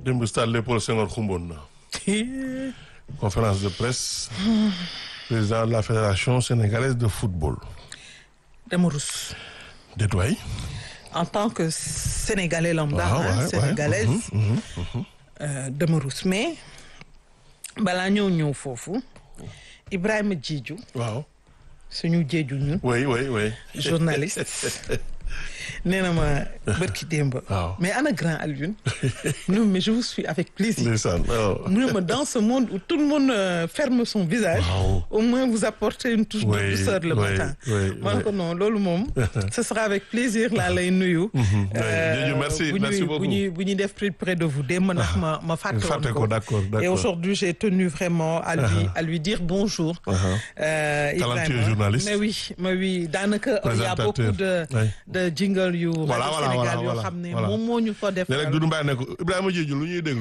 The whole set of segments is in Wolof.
démb stade Léopold Senghor xumboon na conférence de presse président de la fédération sénégalaise de football dama rus détoy en tant que sénégalais lambda waaw hein, ouais, sénégalaise ouais. Mhm, mhm. euh, dama rus mais balaa ñëw ñëw foofu Ibrahima Diédhiou waaw suñu Diédhiou ñun oui oui oui journaliste nee na ma bërki démb Waaw. mais ana grand Alioune non mais je vous suis avec plaisir ndeysaan waaw mu ne ma dans ce monde où tout le monde euh, ferme son visage Waaw. au moins vous apportez une touche Oui, de douceur le oui, matin oui, ma ne oui. ko non loolu moom ce sera avec plaisir laa lay nuyu Diédhiou, merci, bu merci ñuy beaucoup. bu ñuy bu ñuy def plus près de vous démb ndax ma ma fàtte woon fàtte ko ko d'accord et d'accord aujourd'hui j'ai tenu vraiment à lui à lui dire bonjour Uh-huh. euh, Talentueux Ibrahima. journaliste. mais oui mais oui daanaka il y a beaucoup de Oui. de jingle yu Voilà, rajo voilà, Sénégal voilà, yoo voilà, xam ne voilà. moom moo ñu ko def ne rek Doudou Mbaye ne ko Ibrahima Diédhiou lu ñuy déglu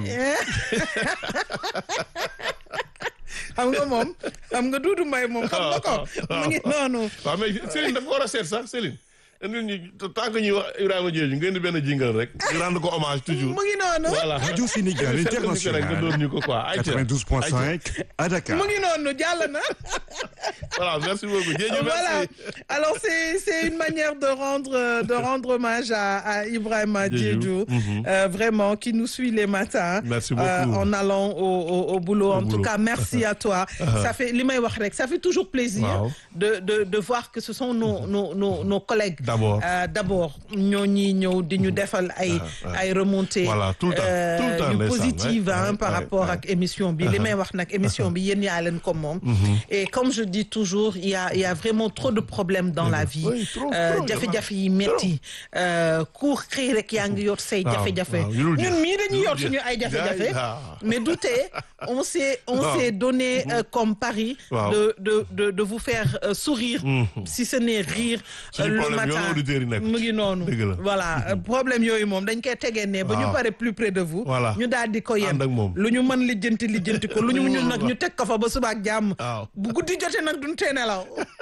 xam nga moom xam nga Doudou Mbaye moom xam nga ko mu ngi noonu waaw mais Céline dafa ko war a seet sax Céline indil ñu tant que ñuy wax Ibrahima Diédhiou ngeen di benn jingle rek ñu rendre ko hommage toujours mu ngi noonu voilà Radio Sénégal Seetlu ñu ko rek nga doon International. ñu ko quoi ayca 92.5 à Dakar. mu ngi noonu jàll na voilà merci beaucoup Diédhiou voilà merci alors c'est c'est une manière de rendre de rendre hommage à, à Ibrahima Diédhiou. Diédhiou euh, vraiment qui nous suit les matins Merci euh, beaucoup. en allant au, au, au boulot en tout boulot. cas merci à toi ça fait li may wax rek ça fait toujours plaisir Waaw. de de de voir que ce sont nos nos nos, nos collègues D'abord. euh, d'abord ñoo ñuy ñëw di ñu defal ay ay remontées Voilà, tout le temps, euh, tout le temps, yu ndeysaan, positives ouais, hein, ouais, par ouais, rapport ouais. ak émission bi li may wax nag émission bi yéen yaa leen ko moom et comme je dis toujours il y a il y a vraiment trop de problèmes dans la vie Oui, trop, Euh, trop, jafe-jafe yi metti ku xëy rek yaa ngi yor say Waaw, jafe-jafe waaw, yu dul jeex. ñun mii dañuy Yu yor dul suñu jeex. ay jafe-jafe Ah. mais du tee on s'est on Waaw. s'est donné euh, comme pari Waaw. de de de de vous faire euh, sourire si ce n'est rire euh, Suñu le problème matin yoon auditeurs yi nekk mu ngi noonu Dëgg la. voilà euh, problème yooyu moom dañ koy tegee ne ba ñu Waaw. pare plus près de vous Voilà. ñu daal di ko yem Ànd ak moom. lu ñu mën lijjanti lijjanti ko lu ñu ñun nag ñu teg ko fa ba suba ak jàmm Waaw. bu guddi jotee nag duñ tee nelaw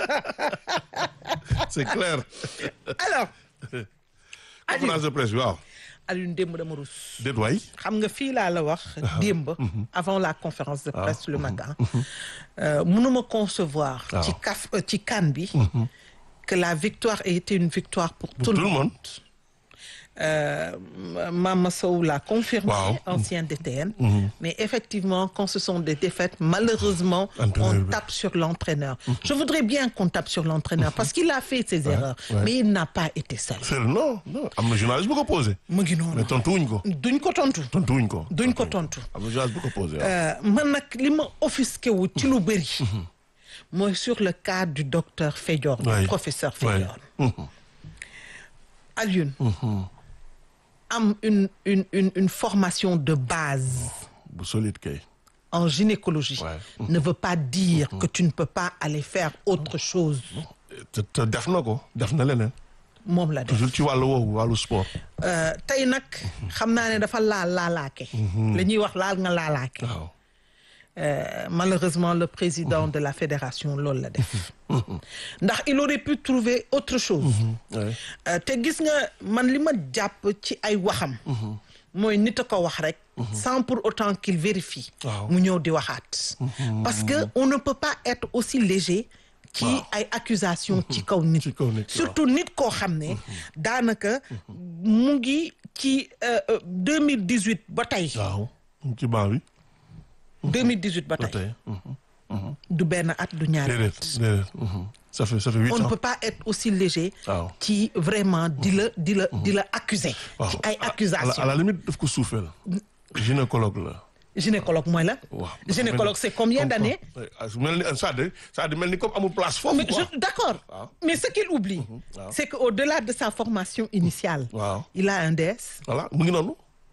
c'est clair alors conférence de presse bi waaw Alioune démb dama rus déet waay xam nga fii laa la wax démb avant la conférence de presse le matin euh, mënuma concevoir Waaw. ci kaf euh, ci CAN bi que la victoire ait été une victoire pour, pour tout le monde Euh, Mama Sow l'a confirmé, Waaw. ancien DTN. Mais effectivement, quand ce sont des défaites, malheureusement, Entraîneur on bi. tape sur l'entraîneur. Je voudrais bien qu'on tape sur l'entraîneur parce qu'il a fait ses erreurs, ouais. mais il n'a pas été seul. c'est non non am na journaliste bu ko posé mu ngi noonu. mais tontuwuñ ko duñ ko tontu. tontuwuñ ko duñ ko tontu. am na journaliste bu ko posé waaw Euh, man nag li ma offusqué wu ci lu bëri. mooy sur le cas du docteur Fédior, du Ouais. professeur Ouais. Fédior. Alioune. am une une une une formation de base. bu solide kay en gynécologie Ouais. ne veut pas dire que tu ne peux pas aller faire autre chose te te def na ko def na leneen moom la def toujours ci wàllu woowu wàllu sport Euh, tey nag xam naa ne dafa laal laalaake la ñuy wax laal nga laalaake waaw Euh, malheureusement le président de la fédération loolu la def ndax il aurait pu trouver autre chose Ouais. Euh, te gis nga man li ma jàpp ci ay waxam mooy nit a ko wax rek sans pour autant qu'il vérifie Waaw. mu ñëw di waxaat parce que on ne peut pas être aussi léger ci ay accusations ci kaw nit Ci kaw nit, waaw. surtout nit koo xam ne daanaka mu ngi ci deux mille dix huit ba tey waaw ci banc bi 2018 ba ba tey tey du benn at du ñaari déedéet at déedéet mhm. ça fait ça fait huit on ne ans peut pas être aussi léger waaw ci vraiment di la di la di la accuser waaw ci ay à la- à accusations la limite daf ko suufeel gynécologue la gynécologue mooy la waaw gynécologue c'est combien d'années mel ni ça de ça de mel ni comme amul place foofu mais quoi je d'accord Waaw. mais ce qu'il oublie waaw. c'est que au-delà de sa formation initiale waaw il a un DS voilà mu ngi noonu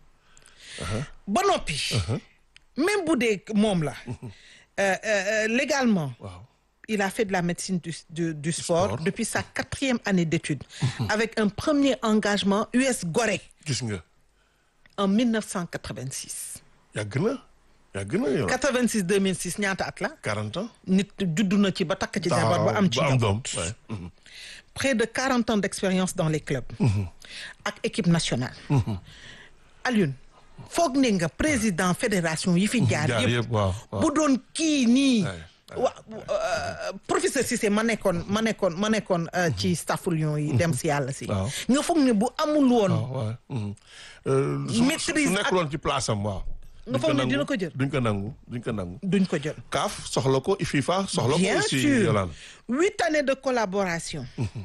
ba noppi même bu dee moom la euh, euh, légalement waaw il a fait de la médecine du, du, du sport, sport. depuis sa quatrième année d'études avec un premier engagement US Gorée gis nga en 1986 yàgg na yàgg na yow 86 2006 ñaata at la 40 ans nit juddu na ci ba takk ci jabar ba am ci ba am njaboot. doom ouais. mhm. près de 40 ans d'expérience dans les clubs ak équipe nationale Alioune foog ne nga président fédération yi fi jaar jaar yëpp yëpp waaw waaw. bu doon kii nii Ouais, wa euh, professeur Cissé ma nekkoon ma nekkoon ma nekkoon euh, ci staff Lions yi dem si yàlla si Waaw. nga foog ne bu amul woon waaw waaw. mhm. Euh, su- Maîtrise su ak- nekkuloon ci place am waaw. Nga Duñ foog ne nangu, dina ko jël? duñ ko nangu duñ ko nangu. duñ ko jël CAF soxla ko FIFA soxla ko bien aussi sûr Yolande. huit années de collaboration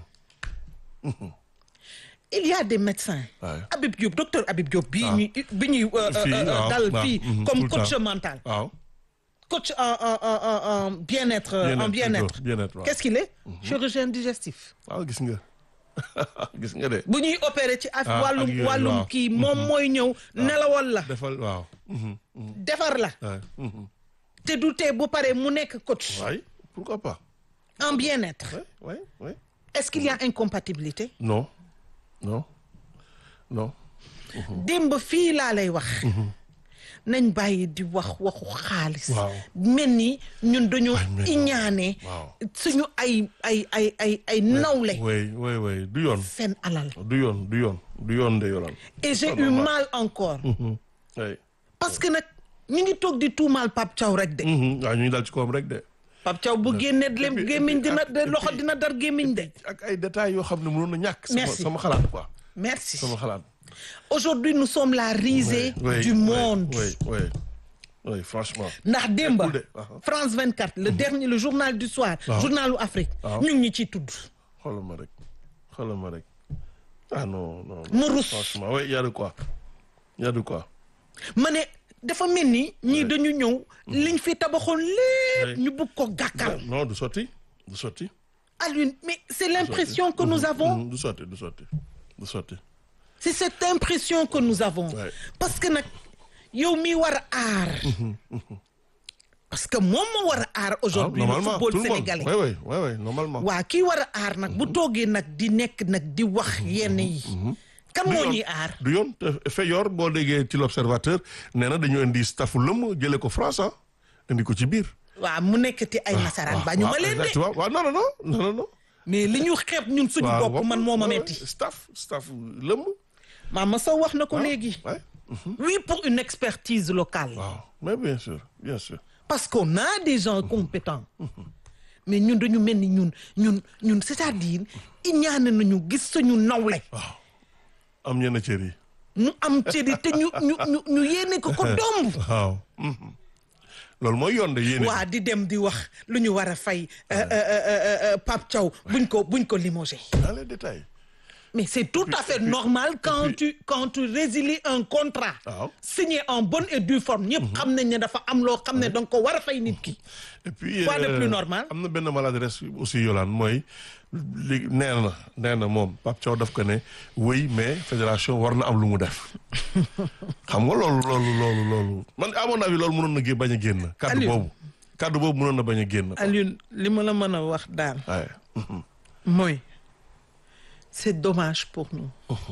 il y a des médecins Ouais. Habib Diop docteur Habib Diop bii Ah. ñuy bi ñuy euh, Fii, euh, waaw, dal waaw, fii mhm, tout comme le coach temps. mental waaw. coach en en en en en bien-être euh, Bien-être, en bien-être plutôt, bien-être, waaw. qu'est-ce qu'il est chirurgien digestif waaw gis nga gis nga de. bu ñuy opérer ci af Ah, ak wàllum yooyu, wàllum waaw. kii moom mooy ñëw nelawal la defal waaw. mhm, mhm, defar la ouais, mhm. te du tee bu paree mu nekk coach waay pourquoi pas. en bien-être ouais ouais ouais. est-ce qu'il y a incompatibilité non non non. démb fii laa lay wax nañ bàyyi di wax waxu xaalis Waaw. mel ni ñun dañoo mais- iñaane waaw. suñu ay ay ay ay ay nawle oui oui oui du yoon. seen alal du yoon du yoon du yoon de Yolande. et j'ai Ah, eu normal. mal encore Mhm, oui. parce que nag ñu ngi toog di tuumaal Pape Thiaw rek de Mhm, waaw ñu ngi dal ci kawam rek de. Pape Thiaw bu génnee lem puis- gémmiñ et puis dina ak- de et loxo puis- dina dar gémmiñ de ak ay détails yoo xam ne mënoon na ñàkk. sama Merci. sama xalaat quoi. merci sama xalaat. aujourd'hui nous sommes la risée Oui, du oui, monde oui oui oui franchement. ndax démba Nekkul de, aha. France 24 le dernier le journal du soir Waaw. journalu Afrique Waaw. ñu ngi ñu ciy tudd xoolal ma rek xoolal ma rek ah non non. non. mu rus franchement oui y a de quoi y a de quoi. ma ne dafa mel ni ñii dañu ñëw liñ fi tabaxoon lépp Oui. ñu bëgg ko gàkkal non du sotti du sotti. Alioune mais c'est l'impression que nous avons Mhm, du sotti du sotti du sotti. c'est cette impression que nous avons Ouais. parce que nag yow mi war a aar parce que moom moo war a aar Ah, aujourd'hui le normalement football tout le monde sénégalais oui oui oui oui normalement. waa kii war a aar nag bu toogee nag di nekk nag di wax yenn yi kan du moo yoon ñuy aar du yoon te Feyor boo déggee ci l'observateur nee na dañu indi staffu lëmm jëlee ko France ah indi ko ci biir. waaw mu nekkati ay nasaraan ba ñu ma leen de exactement waaw non non non non non non. mais li ñu xeeb ñun suñu waaw bopp man moo ma ouais, metti staff staff lëmm. Mama Sow wax na ko léegi ouais. oui pour une expertise locale waaw mais bien sûr bien sûr. parce qu'on a des gens compétents mais ñun dañu mel ni ñun ñun ñun c'est-à-dire iñaane nañu gis suñu nawle am ñenn cër yi. mu am cëri te ñu ñu ñu ñu yéene ko ko domb waaw. mhm. loolu mooy yoon de yéene. waa di dem di wax lu ñu war a fay euh, euh, euh, euh, Pape Thiaw buñ ko buñ ko limogé dans les détails. mais c'est tout à fait normal quand tu quand tu résilies un contrat Waaw. signé en bonne et due forme ñëpp xam nañ ne dafa am loo xam ne danga ko war a fay nit ki et puis Quoi de euh, plus normal? am na benn maladresse aussi Yolande mooy li nee na nee na moom Pape Thiaw daf ko ne oui mais fédération war na am lu mu def xam nga loolu loolu loolu loolu man à mon avis loolu mënoon na gé bañ a génn. kaddu Aliou. boobu kaddu boobu mënoon na bañ a génn. Alioune li ma la mën a wax daal waaye. mooy c'est dommage pour nous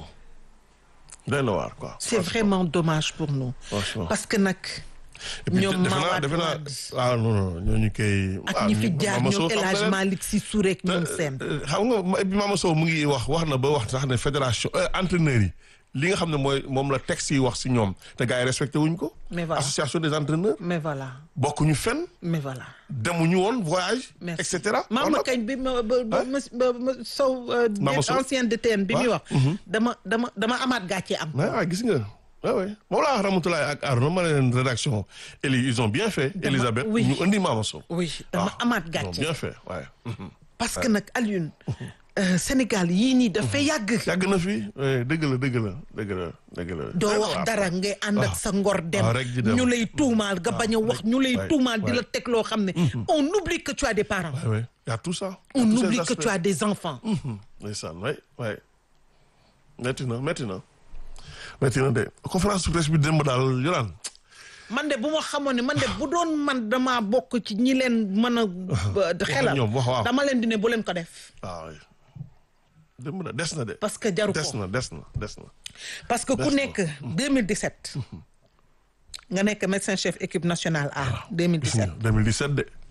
doy na waar quoi. c'est vraiment dommage pour nous franchement. parce que nag Et puis, ñoom defe naa Mawade defe naa Wade ah non non ñooñu koy. ak ñi fi jaar Mama Sow ñoom El xam Hadj nga leen. Malick Sy Souré ak ñoom seen xam nga ma- et puis Mama Sow mu ngi wax wax na ba wax sax ne fédération euh, entraîneurs yi li nga xam ne mooy moom la texte yi wax si ñoom te gars yi respecté wuñ ko. Mais voilà. association des entraîneurs mais voilà bokkuñu fenn mais voilà demuñu woon voyage. merci et cetera. Mama On a- kañ bi ma ba ba ma ba ma Sow euh, Mama Sow. ancien DTN bi muy Ouais. wax dama dama dama amaat gàcce am mais ah gis nga waaw waaw moom laa wax Ramatoulaye ak Arnaud ma ne leen rédaction Eli ils ont bien fait. Dama- Elisabeth oui. ñu indi Mama Sow. oui dama Ah, amaat ils ont gàcce bien fait waaye. parce que nag Alioune euh, Sénégal yii nii dafay yàgg yàgg na fi oui dëgg la dëgg la dëgg la dëgg la. doo Doy na wax waar. dara ngay ànd ak waaw. sa ngor dem waaw, rek di dem. ñu lay tuumaal nga bañ a wax ñu lay ouais, tuumaal di ouais. la teg loo xam ne on oublie que tu as des parents Ouais, ouais. Il y a tout ça. Il y a on tous ces oublie que aspects. tu as des enfants Mhm. ndeysaan waay waay métti na métti na métti na de conférence de presse bi démb daal Yolaan man de bu ma xamoon ne man de bu doon man dama bokk ci ñi leen mën a xelal ñoom, wax waaw. dama leen di ne bu leen ko def waaw waay démb na des na de parce que jaru des ko na des na des na parce que ku Des na. nekk 2017 nga nekk médecin chef équipe nationale A gis nga 2017 2017 de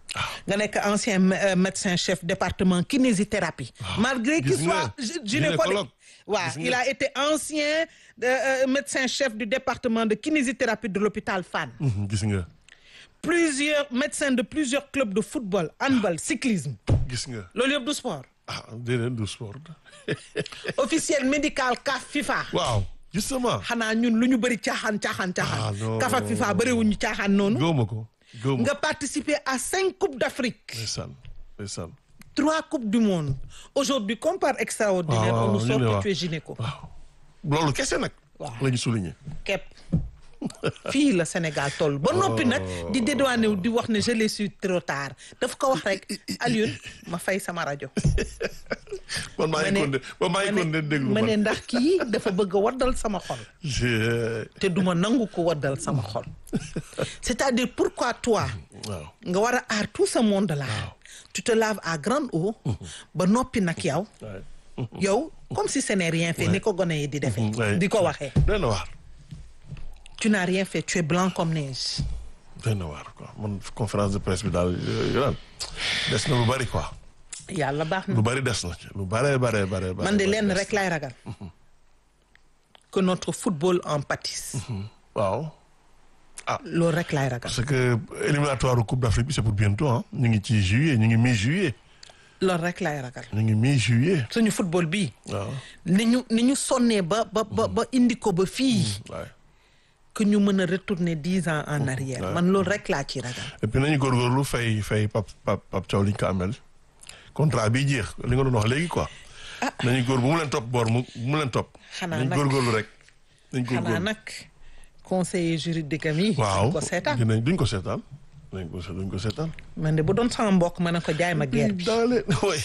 nga nekk ancien mé- euh, médecin chef département kinésithérapie malgré qu'il Gis soit nga, gy- gynécologue. gynécologue waaw Gis il nga. a été ancien euh, euh, médecin chef du département de kinésithérapie de l'hôpital Fann Mhm, gis nga plusieurs médecins de plusieurs clubs de football handball cyclisme gis nga loolu yëpp du sport ah déedéet du sport officiel médical CAF FIFA waaw justement xanaa ñun lu ñu bëri caaxaan caaxaan Ah, caaxaan non. CAF ak FIFA bëriwuñu caaxaan noonu gëwma ko gëwma nga participer à cinq coupes d'Afrique ndeysaan ndeysaan trois coupes du monde aujourd'hui comme par extraordinaire waaw, on nous sort ñu ne que waaw. tu es gynéco waaw loolu kese nag Waaw. la ñu souligner képp fii la Sénégal toll ba noppi nag di dédouané wu di wax ne je l'ai su trop tard daf ko wax rek Alioune ma fay sama rajo man maa ma ngi ne konde man maa ngi konde déglu ma ne man ndax kii dafa bëgg a waddal sama xol Je- te duma nangu ko waddal sama xol c'est-à-dire pourquoi toi waaw nga war a aar tout ce monde là tu te laves à grande eau ba noppi nag yow waaye yow comme si ce n'est rien fait ni ko gone yi di defee Ouais. di ko waxee doy na waar tu n'as rien fait tu es blanc comme neige doy na waar quoi man conférence de presse bi daal yo daal des na lu bari quoi yàlla baax na lu bari des na ci lu bare bare bare bare man de bari lenn des rek laay ragal que notre football en pâtisse waaw loolu rek laay ragal parce que éliminatoire coupe d'Afrique bi c'est pour bientôt ah ñu ngi ci juillet ñu ngi mi juillet loolu rek laay ragal ñu ngi mi juillet suñu football bii waaw ni ñu ni ñu sonnee ba ba ba ba indi ko ba fii waaye que ñu mën a retourner dix ans en arrière man loolu rek laa ci ragal et puis nañu góorgóorlu fay fay pap pap pap Thiaw li ñu ko amel contrat bi jeex li nga doon wax léegi quoi nañu góor bu mu leen topp boor mu bu mu leen topp Xanaa nañu nag- góorgóorlu rek nañu xanaa góorgóorlu nag conseiller juridique am yi waaw ko seetaan dinañ duñ ko seetaan duñ ko duñ ko seetaan man de bu doon sama mbokk ma ne ko jaay ma guerre bi daale way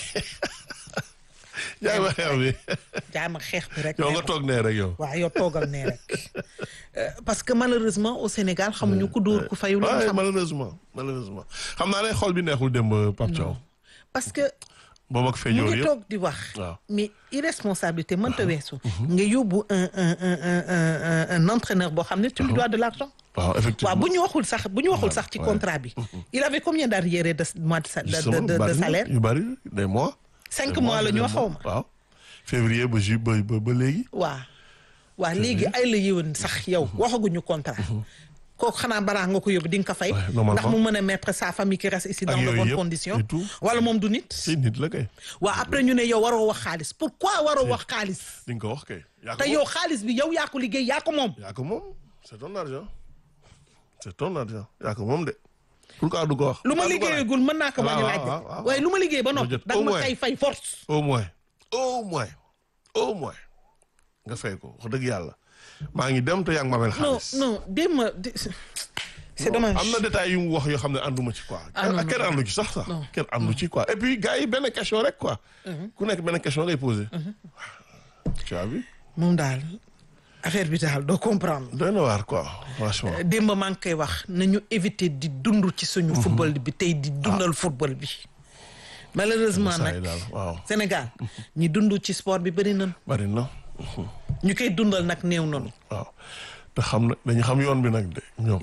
yaay ma xeex bi jaay ma xeex bi rek yow mais nga bon. toog nee rek yow waaw yow toogal nee rek Euh, parce que malheureusement au Sénégal xamuñu ku dóor ku fayu lañ waaye xam malheureusement malheureusement xam naa ne xol bi neexul démb Pape Thiaw parce que boobu ak mu feeñoor ngi yëpp toog di wax waaw. mais irresponsabilité mënta weesu nga yóbbu un un un un un un entraîneur boo xam ne tu lui dois de l'argent waaw waaw effectivement bu ñu waxul sax bu ñu waxul sax ci ouais. contrat bi il avait combien d'arriérés de mois de sa- de Justement, de de bari na, salaire yu bari des mois cinq des mois la des ñu wax xaw ma waaw février ba ju ba ba ba léegi waaw waaw léegi ay la yéwén sax yow waxaguñu contrat kooku xanaa balaa nga ko yóbbu di nga ko fay Ouais, normalement. ndax mu mën a mettre sa famille qui reste ici dans de yooyu bonnes yëpp conditions et tout. wala moom du nit si nit la kay waaw après ñu ne yow waroo wax xaalis pourquoi waroo wax xaalis di nga ko wax kay yaa ko te moom. yow xaalis bi yow yaa ko liggéey yaa ko moom yaa ko moom c'est ton argent c'est ton argent yaa ko moom de pourquoi du ko wax lu ma Pourquoi du ko laaj? liggéeyagul mën naa ko bañ a waaw, laaj waaw, de waaw. waaye lu ma liggéey ba noppi jot da au nga ma moins. kay fay force au moins au moins au moins nga fay ko wax dëgg yàlla maa ngi dem te yaa ngi ma mel non xaalis non démb c'est dommage am na détails yu mu wax yoo xam ne ànduma ci quoi Ah, non, non, kenn àndu ci sax sax kenn àndu ci quoi et puis gars yi benn question rek quoi ku nekk benn question ngay posé tu as vu moom daal affaire bi daal doo comprendre doy na waar quoi franchement démb maa ngi koy wax nañu éviter di dund ci suñu football bi tey di dundal football bi malheureusement saa yi nag daal waaw Sénégal ñi dund ci sport bi bëri nañ bari na ñu koy dundal nag néew noonu waaw te xam na dañu xam yoon bi nag de ñoom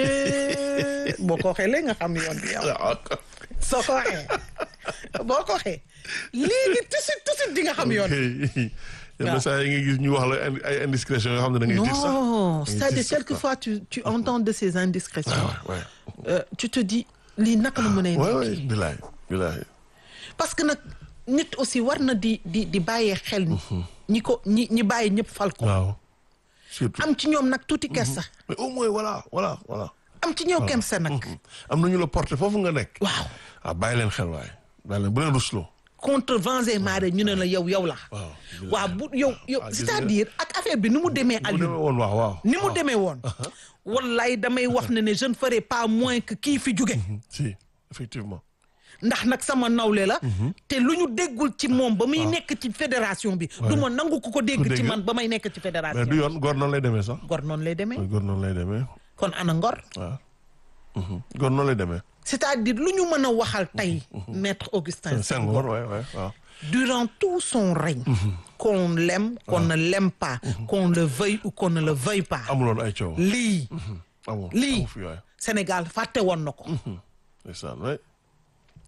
Eh, boo ko waxee léegi nga xam yoon bi yow waaw soo ko waxee boo ko waxee léegi tusit tusit di nga xam yoon bi yenn saa yi nga gis ñu wax la indi- ay indiscrétion yoo xam ne da ngay tiit sax non Da ngay c'est-à-dire tiit sax, quoi. quelquefois tu tu entends de ces indiscrétions ouais ouais Euh, tu te dis lii naka la mën a ouais ouais bilaay bilaay parce que nag nit aussi war na di di di bàyyee xel ni ñi ko ñi ñi bàyyi ñëpp fal ko waaw surtout am ci ñoom nag tuuti kersa mais au moins voilà voilà voilà am ci ñoom kersa nag am na ñu la porté foofu nga nekk waaw waaw bàyyi leen xel waaye bàyyi leen bu leen rusloo contre vents et marées ñu ne la yow yow la waaw waaw bu yow yow Ah, gis c'est-à-dire ak affaire bi ni mu demee bu demee Aliou woon waaw waaw ni mu demee woon wallaay damay wax ne ne je ne ferai pas moins que kii fi jóge si effectivement ndax nag sama nawle la te lu ñu déggul ci moom ba muy nekk ci fédération bi du ma nangu ku ko dégg ci dégg. man ba may nekk ci mais fédération du yoon góor noonu lay demee sax gor noonu lay demee góor noonu lay demee kon ana ngor waaw góor noonu lay demee c'est-à-dire lu ñu mën a waxal tey maître Augustin Senghor waay waay waaw durant tout son règne qu'on l'aime qu'on ne l'aime pas qu'on le veuille ou qu'on ne le veuille pas amuloon ay coow lii amul lii amu fi waay Sénégal fàtte woon na ko ndeysaan waay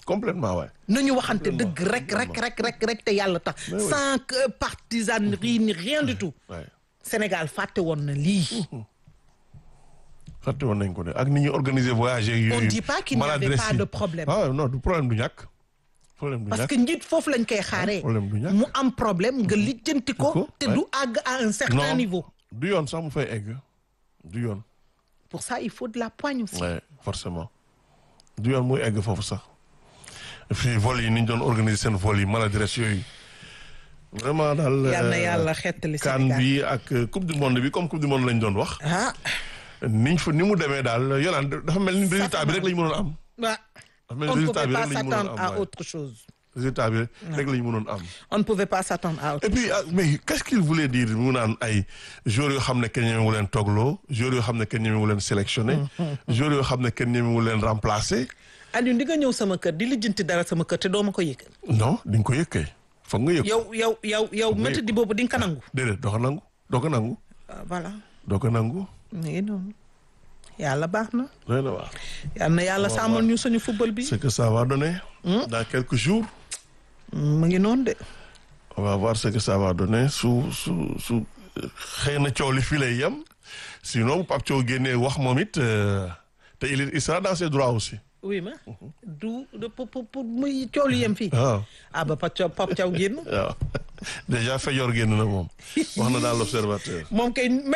complètement waay. nañu waxante dëgg rek rek rek rek rek te yàlla tax Mais oui. sans que partisanerie ni rien du tout waay Sénégal fàtte woon na lii fàtte woon nañ ko de ak ni ñuy organiser voyage yeeg yooyu. On dit pas qu'il n'y avait maladresse pas yi. de problème. ah non du problème du ñàkk. problème du parce ñàkk. que njiit foofu lañ koy xaaree problème du ñàkk. mu am problème nga lijjanti ko ko, te ouais. du àgg à un certain non niveau du yoon sax mu fay egg. du yoon. pour ça il faut de la poigne aussi ouais forcément. du yoon muy egg foofu sax. et puis vol yi ni ñu doon organiser seen vol yi maladresse yooyu. vraiment daal. yal na euh, yàlla xettali CAN Sénégal bi ak euh, coupe du monde bi comme coupe du monde lañ doon wax. ah niñ fa ni mu demee daal yolaan dafa mel ni résultat bi rek la ñu mënoon am. ah dafa mel on ni ne résultat pouvait bi pas rek la ñu mënoon s'attendre am à waaye. autre chose résultat bi rek la ñu mënoon am. on ne pouvait pas s'attendre à autre et puis ah, mais qu'est-ce qu'il voulait dire mu naan ay joueurs yoo xam ne kenn ñemewu leen toogloo joueurs yoo xam ne kenn ñemewu leen sélectionné joueurs yoo xam ne kenn ñemewu leen remplacé Aliou di nga ñëw sama kër di lijjanti dara sama kër te doo ma ko yëgal non di nga ko yëg kay foog nga yëg yow yow yow yow nga métti di boobu di nga ko nangu déedéet doo ko nangu doo ko nangu Ah, voilà doo ko nangu mu ngi noonu yàlla baax na doy na waar yal na yàlla sàmmal ñu suñu football bi ce que ça va donner dans quelques jours mu ngi noonu de on va voir ce que ça va donner su su su xëy na coow li fii lay yem sinon Pape Thiaw génnee wax moom it euh, te il il sera dans ses droits aussi oui ma du de pour pour pour muy coow li yem fii waaw ah ba Pape Thiaw Pape Thiaw génn waaw déjà Fayor génn na moom wax na dans l'observateur moom kay